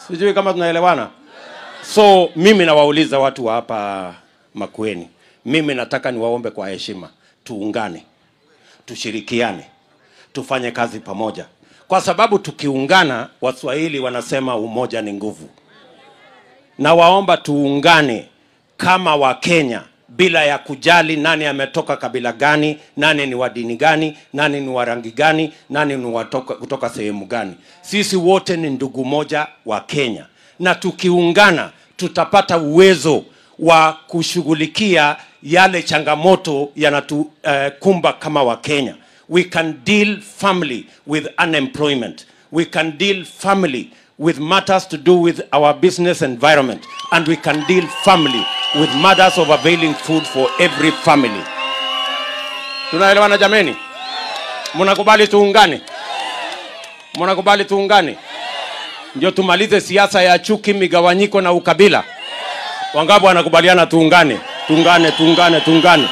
sijui kama tunaelewana so mimi nawauliza watu wa hapa makueni mimi nataka niwaombe kwa heshima tuungane tushirikiane tufanye kazi pamoja kwa sababu tukiungana waswahili wanasema umoja ni nguvu na waomba tuungane kama wakenya bila ya kujali nani ametoka kabila gani nani ni wa dini gani nani ni wa rangi gani nani ni watoka, kutoka sehemu gani sisi wote ni ndugu moja wa kenya na tukiungana tutapata uwezo wa kushughulikia yale changamoto yanatukumba uh, kama wakenya we can deal family with unemployment we can deal family with matters to do with our business environment and we can deal family with matters of availing food for every family tunaelewana jameni mnakubali tuungane mnakubali tuungane ndio tumalize siasa ya chuki migawanyiko na ukabila wangapi wanakubaliana tuungane tuungane tuungane tuungane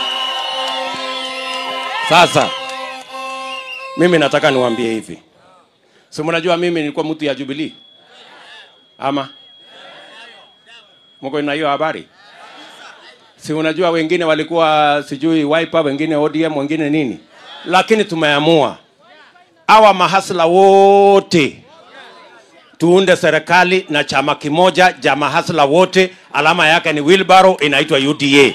sasa mimi nataka niwaambie hivi si mnajua mimi nilikuwa mtu ya jubilii ama mko na hiyo habari si unajua wengine walikuwa sijui wiper wengine odm wengine nini lakini tumeamua awa mahasla wote tuunde serikali na chama kimoja cha mahasla wote alama yake ni wilbaro inaitwa uda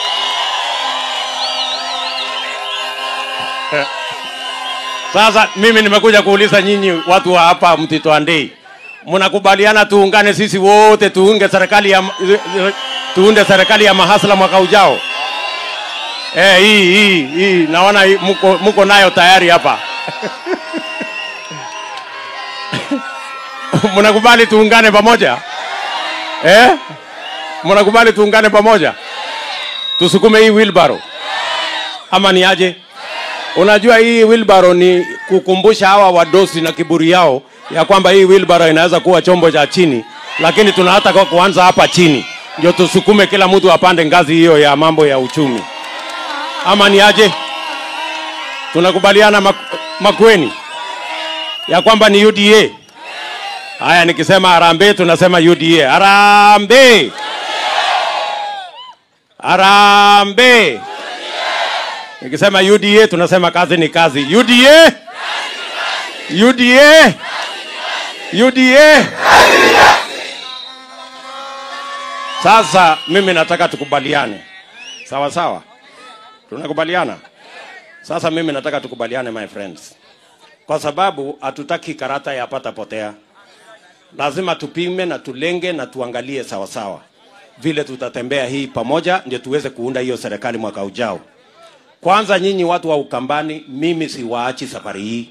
sasa mimi nimekuja kuuliza nyinyi watu wa hapa mtito andei mnakubaliana tuungane sisi wote tuunge serikali ya tuunde serikali ya mahasla mwaka ujao eh hii hii hii naona hii, mko, mko nayo tayari hapa mnakubali tuungane pamoja eh mnakubali tuungane pamoja tusukume hii wheelbarrow ama ni aje unajua hii wheelbarrow ni kukumbusha hawa wadosi na kiburi yao ya kwamba hii wheelbarrow inaweza kuwa chombo cha chini lakini tuna hata kwa kuanza hapa chini ndio tusukume kila mtu apande ngazi hiyo ya mambo ya uchumi ama ni aje tunakubaliana mak makweni ya kwamba ni uda haya nikisema harambe tunasema uda harambe harambe nikisema uda tunasema kazi ni kazi uda uda uda sasa mimi nataka tukubaliane sawa sawa tunakubaliana sasa mimi nataka tukubaliane my friends kwa sababu hatutaki karata ya pata potea lazima tupime na tulenge na tuangalie sawa sawa vile tutatembea hii pamoja ndio tuweze kuunda hiyo serikali mwaka ujao kwanza nyinyi watu wa ukambani mimi siwaachi safari hii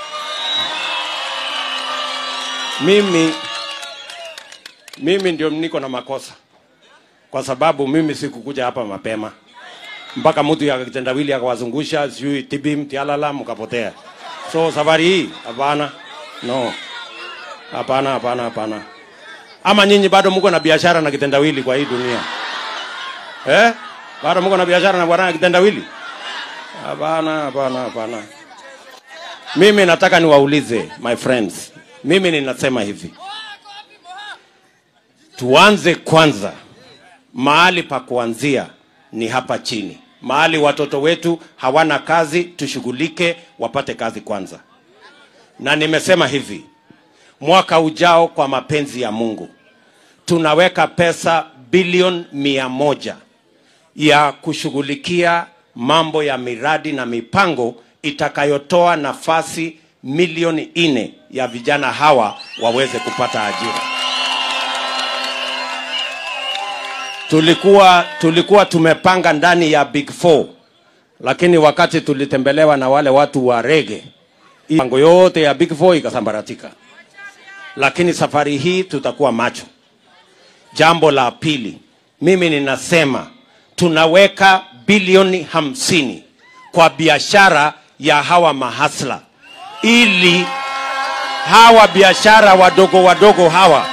mimi mimi ndio niko na makosa kwa sababu mimi sikukuja hapa mapema mpaka mtu ya kitendawili akawazungusha sijui tibim tialala mkapotea so safari hii hapana no hapana hapana hapana ama nyinyi bado mko na biashara na kitendawili kwa hii dunia eh bado mko na biashara na bwana kitendawili hapana hapana hapana mimi nataka niwaulize my friends mimi ninasema hivi tuanze kwanza mahali pa kuanzia ni hapa chini mahali watoto wetu hawana kazi tushughulike wapate kazi kwanza na nimesema hivi mwaka ujao kwa mapenzi ya mungu tunaweka pesa bilioni mia moja ya kushughulikia mambo ya miradi na mipango itakayotoa nafasi milioni nne ya vijana hawa waweze kupata ajira tulikuwa tulikuwa tumepanga ndani ya big four lakini wakati tulitembelewa na wale watu wa rege mipango yote ya big four ikasambaratika lakini safari hii tutakuwa macho jambo la pili mimi ninasema tunaweka bilioni hamsini kwa biashara ya hawa mahasla ili hawa biashara wadogo wadogo hawa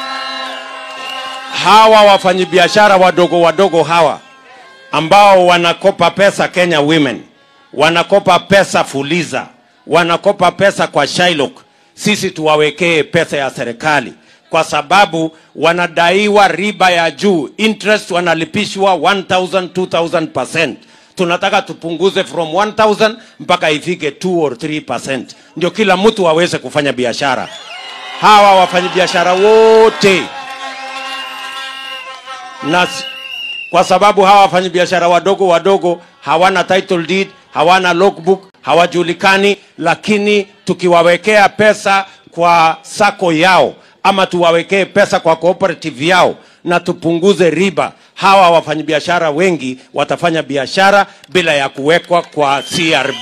hawa wafanyabiashara wadogo wadogo hawa ambao wanakopa pesa Kenya Women, wanakopa pesa Fuliza, wanakopa pesa kwa Shylock, sisi tuwawekee pesa ya serikali kwa sababu wanadaiwa riba ya juu, interest wanalipishwa 1000 2000%. Tunataka tupunguze from 1000 mpaka ifike 2 or 3%, ndio kila mtu aweze kufanya biashara. Hawa wafanyabiashara wote na s- kwa sababu hawa wafanyabiashara wadogo wadogo hawana title deed, hawana logbook, hawajulikani, lakini tukiwawekea pesa kwa sako yao ama tuwawekee pesa kwa cooperative yao na tupunguze riba, hawa wafanyabiashara wengi watafanya biashara bila ya kuwekwa kwa CRB.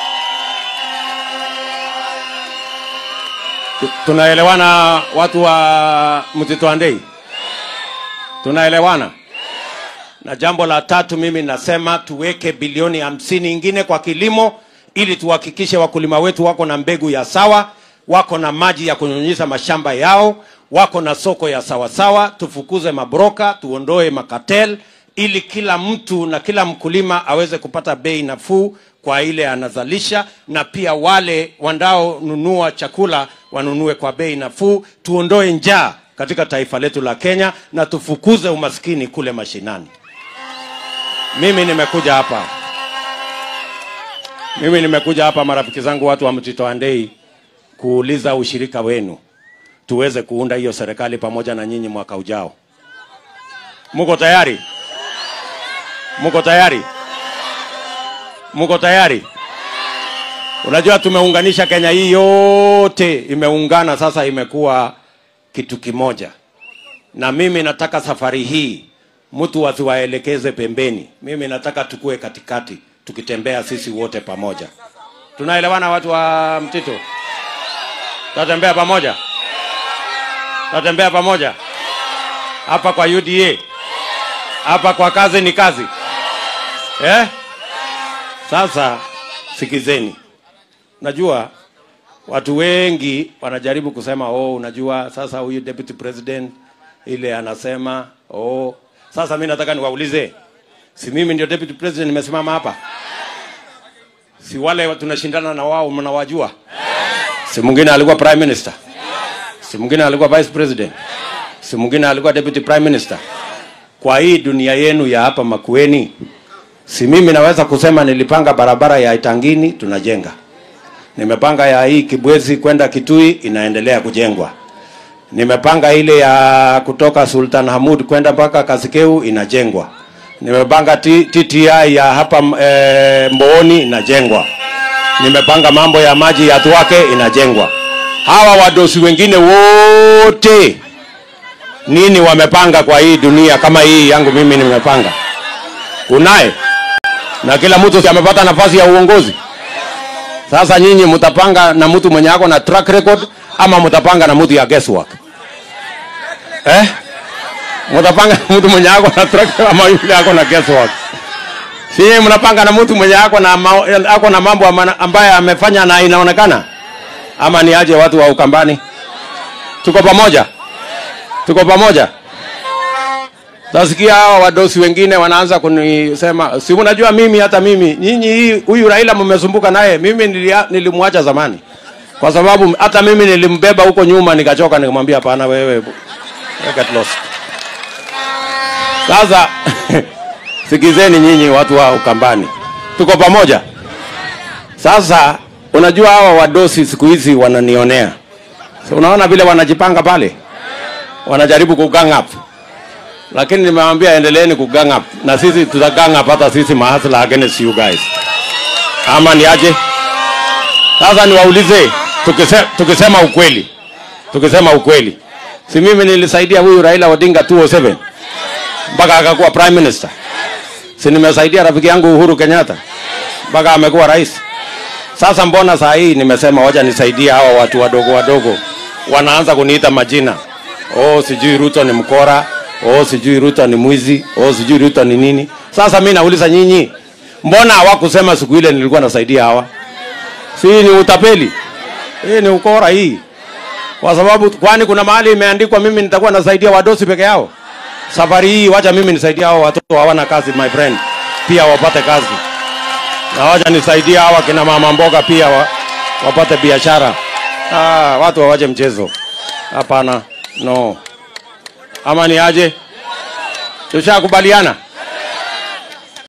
Tu- Tunaelewana watu wa Mtito Andei? Tunaelewana? Na jambo la tatu, mimi nasema tuweke bilioni hamsini ingine kwa kilimo ili tuhakikishe wakulima wetu wako na mbegu ya sawa, wako na maji ya kunyunyiza mashamba yao, wako na soko ya sawasawa. Tufukuze mabroka, tuondoe makatel, ili kila mtu na kila mkulima aweze kupata bei nafuu kwa ile anazalisha, na pia wale wanaonunua chakula wanunue kwa bei nafuu. Tuondoe njaa katika taifa letu la Kenya na tufukuze umaskini kule mashinani. Mimi nimekuja hapa, mimi nimekuja hapa, marafiki zangu, watu wa Mtito Andei, kuuliza ushirika wenu tuweze kuunda hiyo serikali pamoja na nyinyi mwaka ujao. Muko tayari? Muko tayari? Muko tayari? Unajua tumeunganisha Kenya hii yote, imeungana sasa, imekuwa kitu kimoja, na mimi nataka safari hii mtu asiwaelekeze pembeni. Mimi nataka tukue katikati, tukitembea sisi wote pamoja. Tunaelewana watu wa Mtito? Tutatembea pamoja, tutatembea pamoja hapa kwa UDA, hapa kwa kazi ni kazi eh? Sasa sikizeni, najua watu wengi wanajaribu kusema oh, unajua sasa huyu deputy president ile anasema oh. Sasa mi nataka niwaulize, si mimi ndio deputy president nimesimama hapa? Si wale tunashindana na wao mnawajua? Si mwingine alikuwa prime minister, si mwingine alikuwa vice president, si mwingine alikuwa deputy prime minister. Kwa hii dunia yenu ya hapa Makueni, si mimi naweza kusema nilipanga barabara ya Itangini tunajenga nimepanga ya hii Kibwezi kwenda Kitui inaendelea kujengwa. Nimepanga ile ya kutoka Sultan Hamud kwenda mpaka Kasikeu inajengwa. Nimepanga T- TTI ya hapa e, Mbooni inajengwa. Nimepanga mambo ya maji ya Thwake inajengwa. Hawa wadosi wengine wote nini wamepanga kwa hii dunia kama hii yangu mimi nimepanga? Kunaye na kila mtu si amepata nafasi ya uongozi. Sasa nyinyi mtapanga na mtu mwenye ako na track record ama mtapanga na mtu ya guesswork? Eh? Mtapanga na mtu mwenye ako na track record ama yule ako na guesswork? Si nyinyi mnapanga na mtu mwenye ako na ma, ako na mambo ama- ambaye amefanya na inaonekana? Ama ni aje watu wa Ukambani? Tuko pamoja? Tuko pamoja? Nasikia hawa wadosi wengine wanaanza kunisema, si unajua mimi hata mimi nyinyi hii huyu Raila mmesumbuka naye, mimi nilia- nilimwacha zamani. Kwa sababu hata mimi nilimbeba huko nyuma nikachoka nikamwambia hapana wewe get lost. Sasa sikizeni nyinyi watu wa Ukambani. Tuko pamoja? Sasa unajua hawa wadosi siku hizi wananionea. So, unaona vile wanajipanga pale? Wanajaribu kugang up lakini nimewaambia endeleeni kugang up na sisi tutagang up hata sisi mahasla against you guys ama ni aje sasa niwaulize tukise, tukisema ukweli tukisema ukweli si mimi nilisaidia huyu raila odinga 207 mpaka akakuwa prime minister si nimesaidia rafiki yangu uhuru kenyatta mpaka amekuwa rais sasa mbona saa hii nimesema wacha nisaidie hawa watu wadogo wadogo wanaanza kuniita majina oh sijui ruto ni mkora oh sijui ruto ni mwizi oh sijui ruto ni nini sasa mi nauliza nyinyi mbona hawakusema siku ile nilikuwa nasaidia hawa si hii ni utapeli hii ni ukora hii kwa sababu kwani kuna mahali imeandikwa mimi nitakuwa nasaidia wadosi peke yao safari hii wacha mimi nisaidia hao watoto hawana kazi my friend pia wapate kazi na wacha nisaidie hawa kina mama mboga pia wa, wapate biashara ah, watu wawache mchezo hapana No. Ama ni aje? Tushakubaliana?